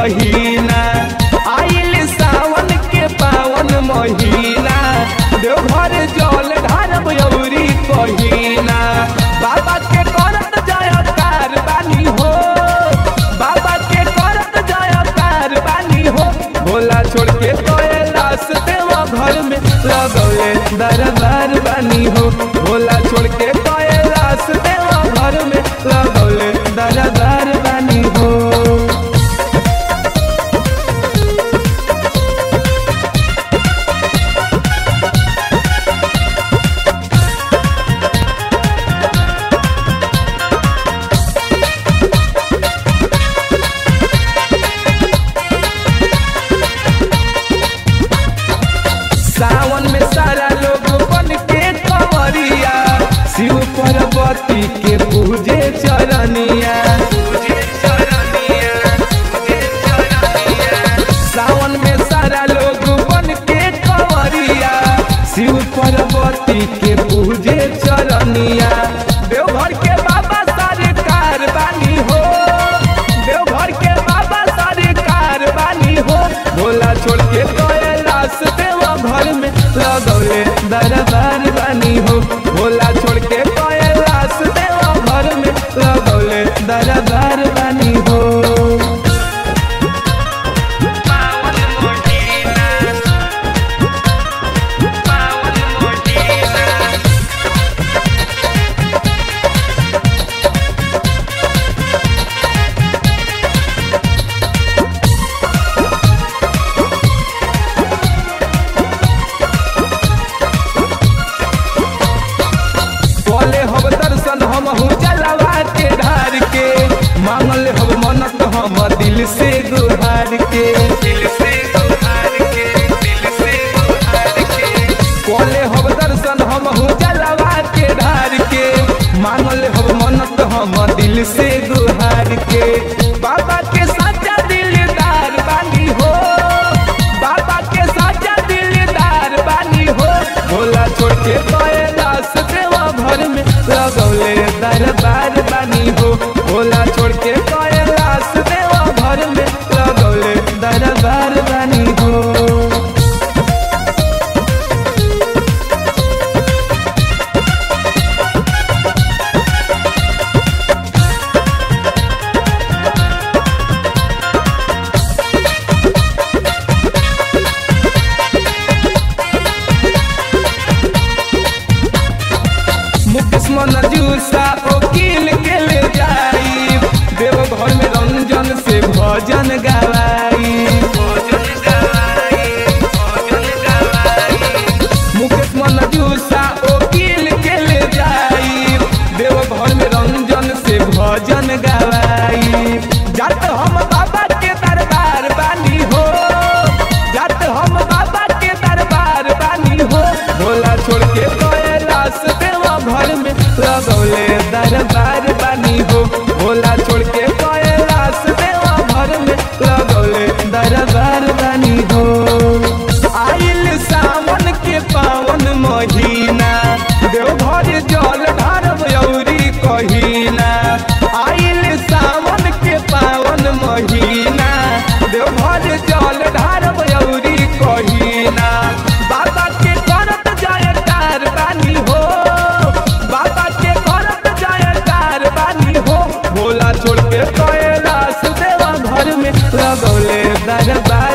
कहीना आइल सावन के पावन महीना देवघर जल ढारब यौरी कहीना बाबा के करत जयकार बानी हो बाबा के करत जयकार बानी हो भोला छोड़ के कैलाश देवा घर में लगौले दरबार बानी हो भोला छोड़ के कैलाश देवा घर में लगौले दरबार बानी हो सावन में सारा लोग बन के कंवरिया शिव पार्वती के पूजे चरनिया सावन में सारा लोग बन के कंवरिया शिव पार्वती के पूजे चरनिया देवघर के बाबा सारे कारबानी हो देवघर के बाबा सारे कारबानी हो भोला छोड़ के कैलाश देवा घर में लगौले दरबार बानी हो भोला छोड़ के कैलाश देवा घर में लगौले दरबार बानी हो बोले हम दर्शन हम हूँ जलवा के ढार के मांगल हम मनत हम दिल से गुहार के दिल से गुहार के दिल से गुहार के बोले हम दर्शन हम हूँ जलवा के ढार के मांगल हम मनत हम दिल से गुहार के बाबा के साचा दिलदार बानी हो बाबा के साचा दिलदार बानी हो भोला छोड़ के कैलाश देवा घर में लगौले दरबार बानी हो भोला छोड़ के कैलाश देवा घर में लगौले दरबार बानी हो मुकेश मन जूसा वकील के ले जाई देव घर में रंजन से भजन गवाई मुकेश मन जूसा वकील के ले जाई देव घर में रंजन से भजन गवाई जात हम बाबा के दरबार बानी हो जात हम बाबा के दरबार बानी हो भोला छोड़ के कैलाश देवा घर में लगौले दरबार बानी हो भोला छोड़ के कैलाश देवा घर में लगौले दरबार बानी हो आइल सावन के पावन महीना देवघर जल ढारब यौरी कहीना आइल सावन के पावन महीना देवघर जल ढारब यौरी कहीना बाबा के करत जयकार बानी हो बाबा के करत जयकार बानी हो भोला छोड़ के कैलाश देवा घर में लगौले दरबार